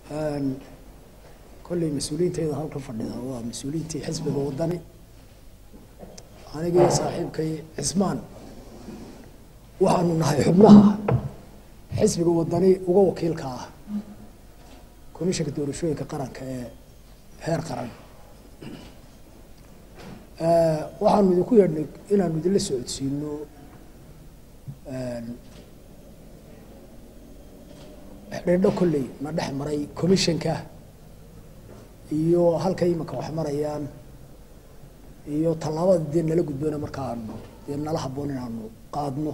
kolley mas-uuliyiintayda halka fadhida waa mas-uuliyiintii xisbiga wadani aniga iyo saaxiibkay cismaan waxaanu nahay xubnaha xisbiga wadani uga wakiilka ah komishanka doorashooyinka qaranka ee heer qaran waxaanu idinku yeedhnay inaanu idinla socodsiino xidhiidho kolley na dhex maray commissionka iyo halka iminka wax marayaan iyo tallaabada dee nala gudboona markaanu dee nala habboon inaanu qaadno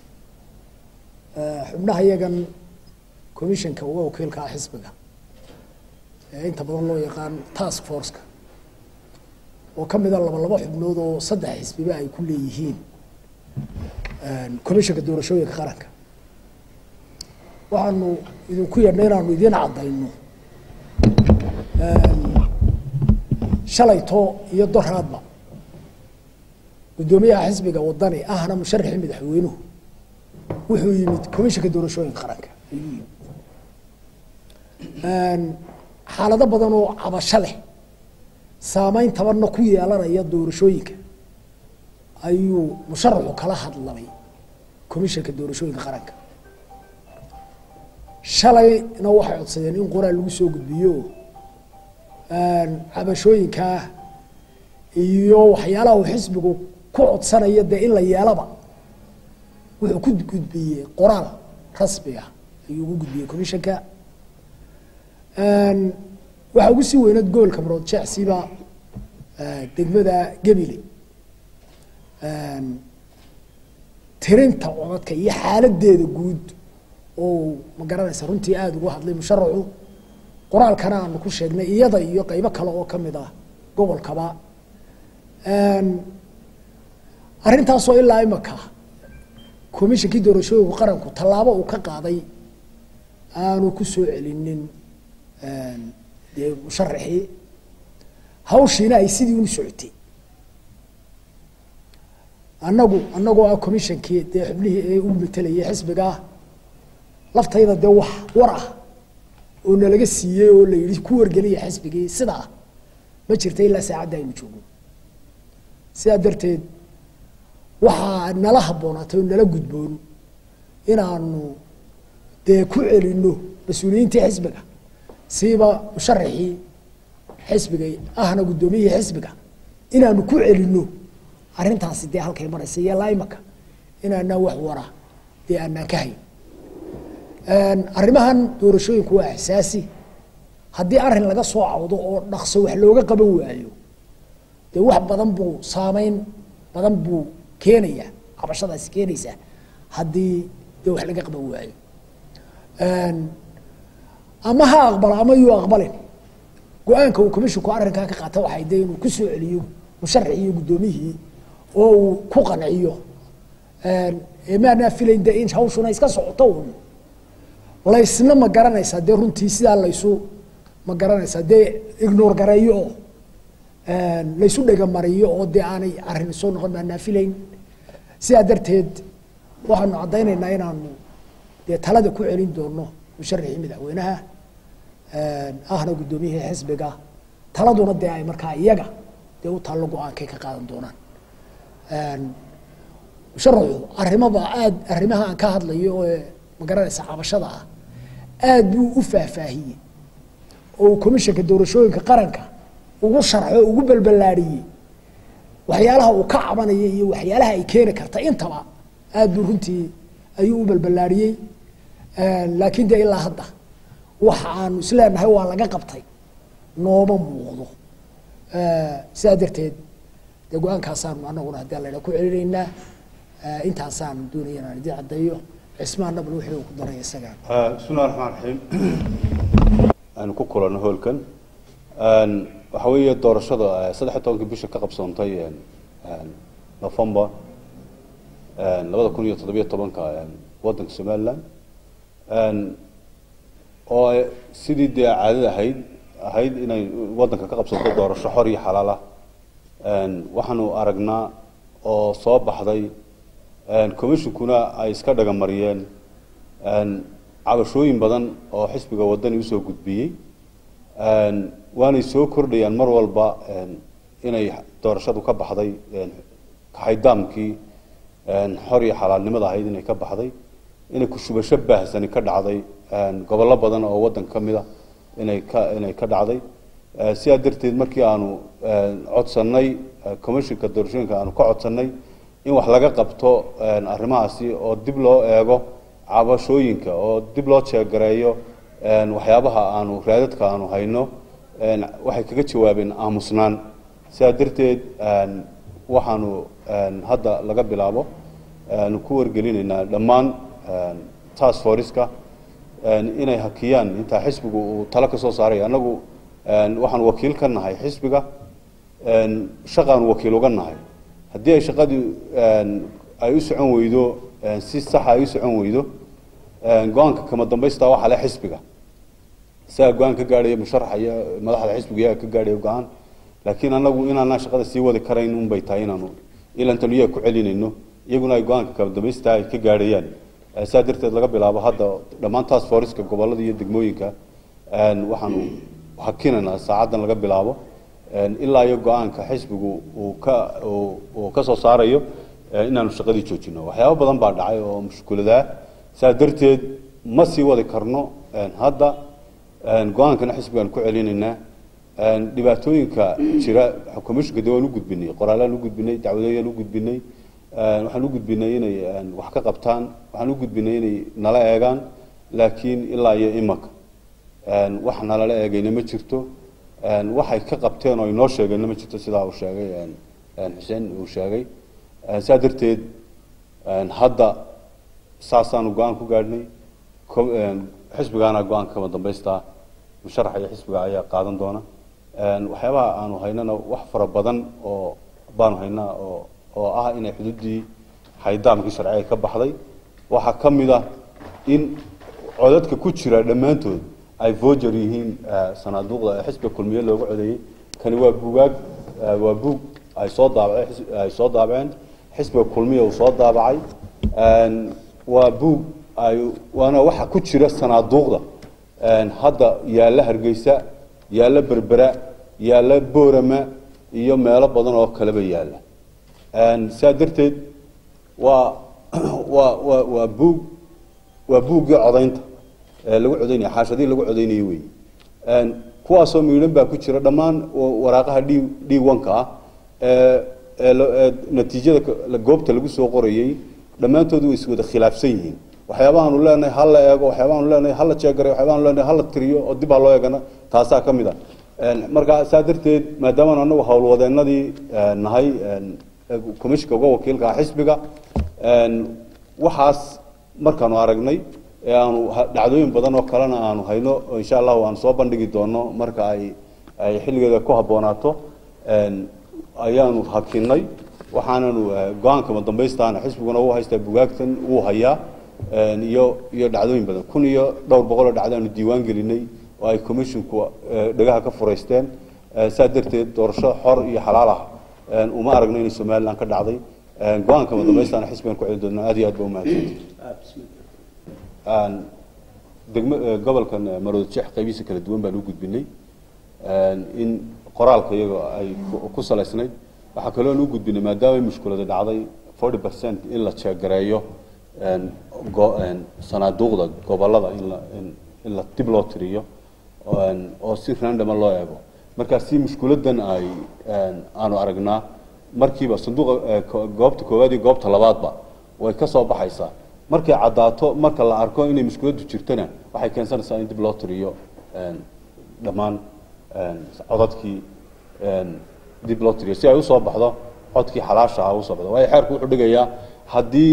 xubnaha iyagan commissionka uga wakiilka ah xisbiga ee inta badan loo yaqaan task forceka oo ka mida laba laba xubnood oo saddex xisbiba ay ku leeyihiin commissionka doorashooyinka qaranka waxaanu idinku yeedhnay inaanu idiin caddayno shalayto iyo doraadba guddoomiyaha xisbiga wadani ahna musharaxii madaxweynuhu wuxuu yimid commissionka doorashooyinka qaranka ayuu yimid xaalado badan oo cabasho leh saameyn tabanna ku yeelanaya doorashooyinka ayuu musharaxu kala hadlamay commissionka doorashooyinka qaranka shalayna waxay codsadeen in qoraal lagu soo gudbiyo cabashooyinkaa iyo waxyaalaha uu xisbigu ku codsanayo dee in la yeelaba wuxuu ku gudbiyey qoraal rasmi ah ayuu ugu gudbiyey commissionka waxaa ugu sii weyneed gobolka marood jeecsiba degmada gebile tirinta codadka iyo xaaladeeda guud oo ma garanaysa runtii aada ugu hadlay musharaxu qoraalkana aanu ku sheegnay iyada iyo qeybo kale oo kamid ah gobolkaba arrintaasoo ilaa imaka commissionkii doorashooyinku qaranku tallaabo uu ka qaaday aanu ku soo celinin dee musharaxii hawshiina ay sidii unu socotay annagu annagoo ah commissionkii dee xubnihii ee u matelayay xisbigaa laftayda dee wax war ah oo nalaga siiyey oo la yidhi ku wargeliya xisbigii sidaa ma jirta ilaa saacadda aynu joogno sidaa darteed waxaa nala habboonaatay oo nala gudboon inaanu dee ku celino mas-uuliyiintii xisbiga siiba musharaxii xisbiga ahna guddoomiyihii xisbiga inaanu ku celino arrintaasi dee halkay maraysa iyo laa imaka inaanaan wax wara dee aanaan ka hayn arrimahan doorashooyinku waa xasaasi haddii arrin laga soo cawdo oo dhaqso wax looga qaban waayo dee wax badan buu saameyn badan buu keenaya cabashadaasi keenaysa haddii dee wax laga qaban waayo ama ha aqbalo ama yuu aqbalin go-aanka uu commisshinku arrinkaa ka qaata waxay dee inuu ku soo celiyo musharaxii iyo guddoomiyihii oo uu ku qanciyo maanaa filayn de in hawshuna iska socoto un laysna ma garanaysaa dee runtii sidaa laysu ma garanaysaa dee ignore gareeyo oo laysu dhegamariyo oo dee aanay arrin soo noqon maanaa filayn sidaa darteed waxaanu caddaynaynaa inaanu dee talada ku celin doono musharaxii madaxweynaha ahna guddoomiyihii xisbiga taladuna dee ay markaa iyaga dee u taallo go-aankay ka qaadan doonaan musharaxu arrimaba aada arrimaha aan ka hadlayo ee ma garanaysa cabashada ah aada buu u faahfaahiyey oo uu commissionka doorashooyinka qaranka ugu sharxo ugu balballaadhiyey waxyaalaha uu ka cabanaya iyo waxyaalaha ay keeni karta intaba aada buu runtii ayuu u balballaadhiyey laakiin dee ilaa hadda waxa aanu isleenahay waa laga qabtay nooma muuqdo sidaa darteed dee go-aankaasaanu anaguna haddii alla ku celinaynaa intaasaan doonaya inaan idin caddeeyo cismaan nabl wixii uu ku daray isaga bismillahi raxmaan raxiim aynu ku kulanno hoolkan waxa weeye doorashada saddex iyo tobankii bisha ka qabsoontay november labada kun iyo toddobiyo tobanka waddanka somaliland oo sidii dee caadada ahayd ahayd inay waddanka ka qabsanto doorasho xor iyo xalaal ah waxaanu aragnaa oo soo baxday commissionkuna ay iska dhagamariyeen cabashooyin badan oo xisbiga wadani usoo gudbiyey waanay soo kordhayaan mar walba inay doorashadu ka baxday kaxaydaamkii xor iyo xalaalnimada ahayd inay ka baxday inay kushubasho baahsani ka dhacday gobollo badan oo waddanka ka mid a inay ka inay ka dhacday sidaa darteed markii aanu codsannay commissionka doorashooyinka aanu ka codsannay in wax laga qabto arrimahaasi oo dib loo eego cabashooyinka oo dib loo jeegareeyo waxyaabaha aanu raadadka aanu hayno waxay kaga jawaabeen aamusnaan sidaa darteed waxaanu hadda laga bilaabo ku wargelinaynaa dhammaan task forceka inay hakiyaan intaa xisbigu uu talo ka soo saaray annagu waxaanu wakiil ka nahay xisbiga shaqaanu wakiil uga nahay haddii ay shaqadii ay u socon weydo si saxa ay u socon weydo go-aanka kama dambaysta waxaa le xisbiga isagaa go-aan ka gaadhaya musharaxa iyo madaxda xisbiga iyaga ka gaadhaya go-aan laakiin anagu inaanaan shaqada sii wadi karayn unbay tahay inaanu ilantan iyaga ku celinayno iyaguna ay go-aanka kama dambaysta ay ka gaadhayaan saa darteed laga bilaabo hadda dhammaan task forceka gobolada iyo degmooyinka waxaanu hakinaynaa saacaddan laga bilaabo ilaa iyo go-aanka xisbigu uu ka uu ka soo saarayo inaanu shaqadii joojino waxyaabo badan baa dhacay oo mushkuladaa saa darteed ma sii wadi karno hadda go-aankana xisbigaan ku celinaynaa dhibaatooyinka jira commissionka de waan u gudbinay qoraalaan u gudbinay dacwadooyaan u gudbinay waxaan u gudbinay inay wax ka qabtaan waxaan u gudbinay inay nala eegaan laakiin ilaa iyo imaka wax nalala eegayna ma jirto waxay ka qabteen oo inoo sheegeenna ma jirto sidaa uu sheegay xuseen uu sheegay saa darteed hadda saasaanu go-aan ku gaadhnay xisbigaana go-aanka kama dambaystaa musharaxa iyo xisbiga ayaa qaadan doona waxyaabaha aanu haynana wax fara badan oo baanu haynaa oo oo ah inay xuduuddii xaydaamkii sharciga ka baxday waxaa ka mid ah in codadka ku jira dhammaantood ay voger yihiin sanaaduuqda ee xisbiga kulmiye looga codeeyey kani waa bugaag waa buug ay soo daabaceen ay soo daabaceen xisbiga kulmiya uu soo daabacay waa buug ay waana waxa ku jira sanaaduuqda hadda yaalla hargeysa yaalla berbera yaalla boorama iyo meelo badan oo kaleba yaalla saa darteed waa waa waa waa buug waa buuggii codaynta ee lagu codaynaya xaashadii lagu codaynayay wey kuwaasoo miidhan baa ku jira dhammaan waraaqaha d d one-ka ah ee ee natiijada goobta lagu soo qorayey dhammaantood way iswada khilaafsan yihiin waxyaabahaanu leenahay ha la eego waxyaabahaanu leenahay ha la jeegaray waxyaabahaanu leenahay ha la tiriyo oo dib ha loo eegana taasaa ka mid ah marka saa darteed maadaama anagu howlwadeenadii nahay commissionka uga wakiilka ah xisbiga waxaas markaanu aragnay ee aanu dhacdooyin badan oo kalena aanu hayno insha allahu aanu soo bandhigi doono marka ay ay xilligeeda ku habboonaato ayaanu hakinay waxaananu go-aankama dambaystaana xisbiguna uu haystaa bugaagtan wuu hayaa iyo iyo dhacdooyin badan kun iyo dhowr boqol oo dhacdaanu diiwaan gelinay oo ay commissionku dhegaha ka furaysteen saa darteed doorasho xor iyo xalaal ah uma aragno inay somaliland ka dhacday go-aankama dambaystaana xisbigan ku celi doonaa aad iyo aad ba umahadsanta degmo gobolkan marood jeex qaybihiisa kala duwan baan u gudbinay in qoraalka iyaga ay ku salaysnayd waxaa kaloon u gudbinay maadaama mushkulada dhacday forty percent in la jeegareeyo sanaaduuqda gobolada in la in la dib loo tiriyo oo si randoma loo eego markaa si mushkuladan ay aanu aragnaa markiiba sanduuqa goobta koowaad iyo goobta labaadba way ka soo baxaysaa markay caddaato marka la arko inay mushkuladu jirtona waxay keensanaysaa in dib loo tiriyo dhammaan codadkii dib loo tiriyo si ay usoo baxdo codkii xalaasha ah usoo baxdo waayo xeerku wuxuu dhigayaa haddii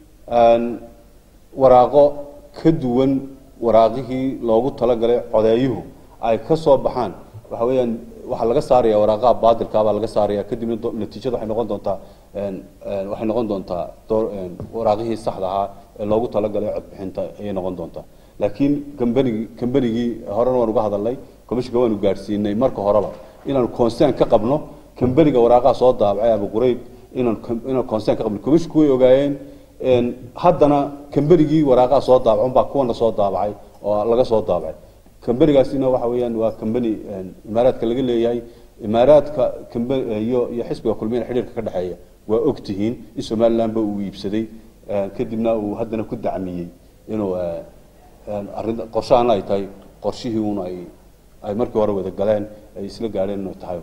waraaqo ka duwan waraaqihii loogu talagalay codeeyuhu ay ka soo baxaan waxa weeyaan waxaa laga saaraya waraaqaha baadilkaa baa laga saaraya kadibna natiijada waxay noqon doontaa waxay noqon doontaa waraaqihii saxda ahaa ee loogu talagalay codbixinta ayay noqon doontaa laakiin kambanigi kambanigii horena waan uga hadalnay commissionka waanu gaadhsiinay marka horeba inaanu concern ka qabno kambaniga waraaqaha soo daabacay abu qurayd inaan inaan concern ka qabno commissionku way ogaayeen haddana kamberigii waraaqaha soo daabacun baa kuwana soo daabacay oo laga soo daabacay kamberigaasina waxa weeyaan waa kambeni imaaraadka laga leeyahay imaaraadka kambe iyo iyo xisbiga kulmiyana xidhiirka ka dhexeeya waa og tihiin in somalilandba uu iibsaday kadibna uu haddana ku dacmiyey inuu arrin qorshahan ay tahay qorshihii un ay ay markii hore wada galeen ay isla gaadheen inay tahay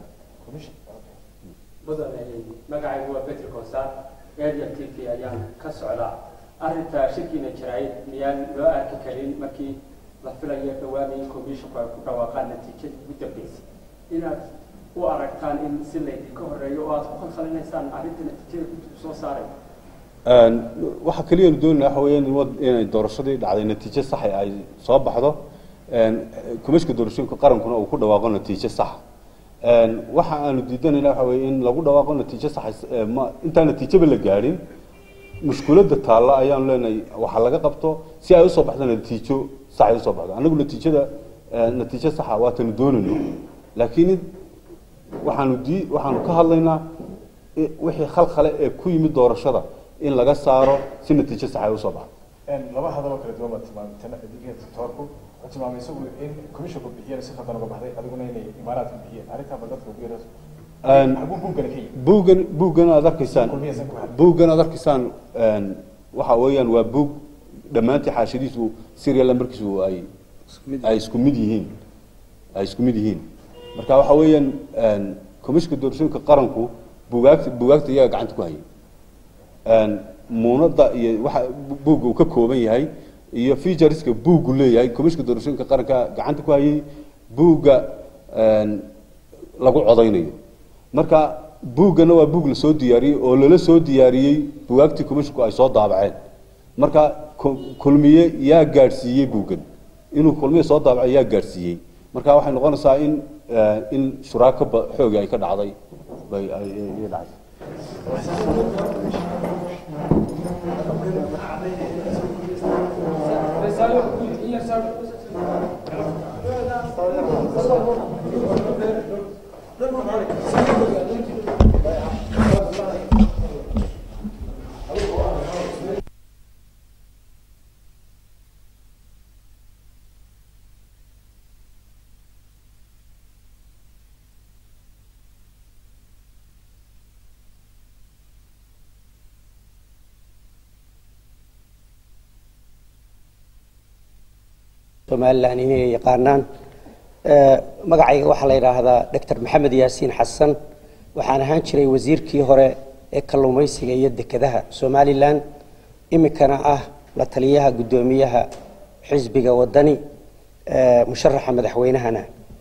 mudane magacaygu waa betri konsaar area t v ayaan ka socdaa arrinta shirkiina jirayd miyaan loo arki karin markii la filayo dhawaanay commissionku ay ku dhawaaqaan natiijadii ugu dambeysay inaad u aragtaan in si laydinka horeeyo oo aad ku khalkhalinaysaan arrinta natiijada guddigu soo saaray waxa keliyaanu doonayna waxa weeyaan in wad- inay doorashadii dhacday natiijo saxa ay soo baxdo kumishka doorashooyinka qarankuna uu ku dhawaaqo natiijo saxa waxa aanu diidanayna waxa weeye in lagu dhawaaqo natiijo saxa ma intaan natiijaba la gaadhin mushkuladda taalla ayaanu leenahay waxa laga qabto si ay usoo baxdo natiijo sax ay usoo baxdo anagu natiijada natiijo saxa waatanu doonayno laakiin waxaanu di waxaanu ka hadlaynaa i- wixii khalkhale ee ku yimid doorashada in laga saaro si natiijo sax ay usoo baxdo laba hadaloo kala duwan baad tilmaamtay tan adiga doctorku wuxuu tilmaamay isagu in commissionku bixiyeen si khaldan uga baxday adiguna inay imaaraadku bixiyeen arrintaaba dadka ugu yara xaguu buuggana ka yimid buuggan buuggan aad arkaysaan kulmiyaysan ku hadlin buuggan aad arkaysaan waxa weeyaan waa buug dhammaantii xaashadiisu serial numberkiisu ay ay isku mid yihiin ay isku mid yihiin marka waxa weeyaan commissionka doorashooyinka qaranku buugaagta buugaagta iyaga gacanta ku hayay muunada iyo waxa buugga uu ka kooban yahay iyo featureska buuggu leeyahay commissionka doorashooyinka qaranka gacanta ku hayay buugga lagu codaynayo marka buuggana waa buug la soo diyaariyey oo lala soo diyaariyey bugaagtii commissionku ay soo daabaceen marka ku- kulmiye yaa gaadhsiiyey buuggan inuu kulmiye soo daabacay yaa gaadhsiiyey marka waxay noqonaysaa in in shuraako ba- xoogi ay ka dhacday bay ay ay- ay dhacday somalilan inay yaqaanaan Eh, magacayga waxaa la yidhaahdaa doctor maxamed yaasiin xasan waxaan ahaan jiray wasiirkii hore ee kalluumaysiga iyo dekedaha somalilan iminkana ah la taliyaha guddoomiyaha xisbiga wadani eh, musharaxa madaxweynahana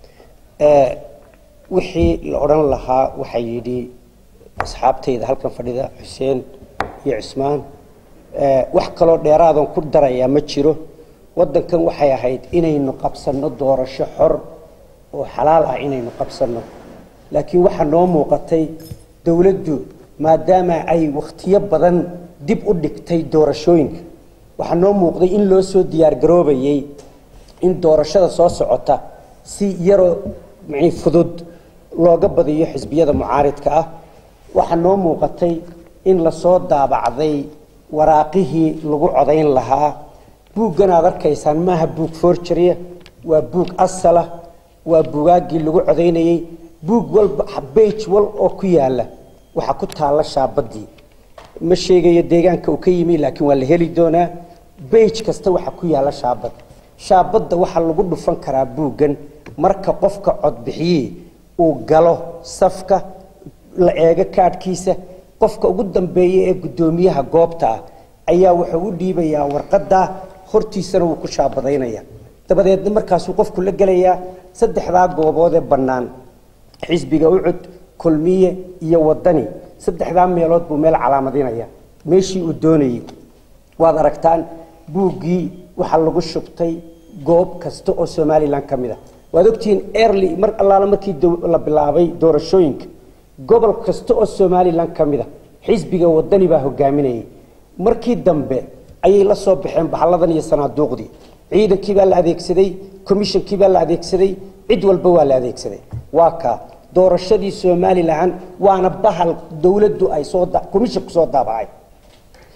Eh, wixii la odhan lahaa waxaa yidhi asxaabtayda halkan fadhida xuseen iyo cismaan Eh, wax kaloo dheeraadan ku darayaa ma jiro waddankan waxay ahayd inaynu qabsanno doorasho xor oo xalaal ah inaynu qabsanno laakiin waxaa noo muuqatay dowladdu maadaama ay wakhtiyo badan dib u dhigtay doorashooyinka waxaa noo muuqday in loo soo diyaargaroobayay in doorashada soo socota si yaroo micni fudud looga badiyo xisbiyada mucaaridka ah waxaa noo muuqatay in lasoo daabacday waraaqihii lagu codayn lahaa buuggan aad arkaysaan maaha buug forgeria waa buug asala waa buugaaggii lagu codaynayey buug walba bage wal oo ku yaala waxaa ku taalla shaabadii ma sheegayo deegaanka uu ka yimi laakiin waa la heli doonaa bage kasta waxaa ku yaalla shaabad shaabadda waxaa lagu dhufan karaa buuggan marka qofka codbixiyey uu galo safka la eego kaadhkiisa qofka ugu dambeeya ee guddoomiyaha goobta ah ayaa wuxuu u dhiibayaa warqadda hortiisana wuu ku shaabadaynaya dabadeedna markaasuu qofku la gelayaa saddexdaa goobood ee bannaan xisbiga ucud kulmiye iyo wadani saddexdaa meelood buu meel calaamadinaya meeshii uu doonayey waad aragtaan buuggii waxaa lagu shubtay goob kasta oo somalilan ka mid a waad ogtihiin early mar allaala markii dow- la bilaabay doorashooyinka gobol kasta oo somalilan ka mid a xisbiga wadani baa hogaaminayay markii dambe ayay la soo baxeen bahalladan iyo sanaaduuqdii ciidankii baa la adeegsaday commissionkii baa la adeegsaday cid walba waa la adeegsaday waa kaa doorashadii somalilan waana bahal dowladdu ay soo da- commissionku soo daabacay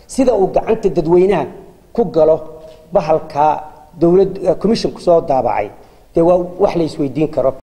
sida uu gacanta dadweynaha ku galo bahalka dowlad commissionku soo daabacay dee waa wax la isweydiin karo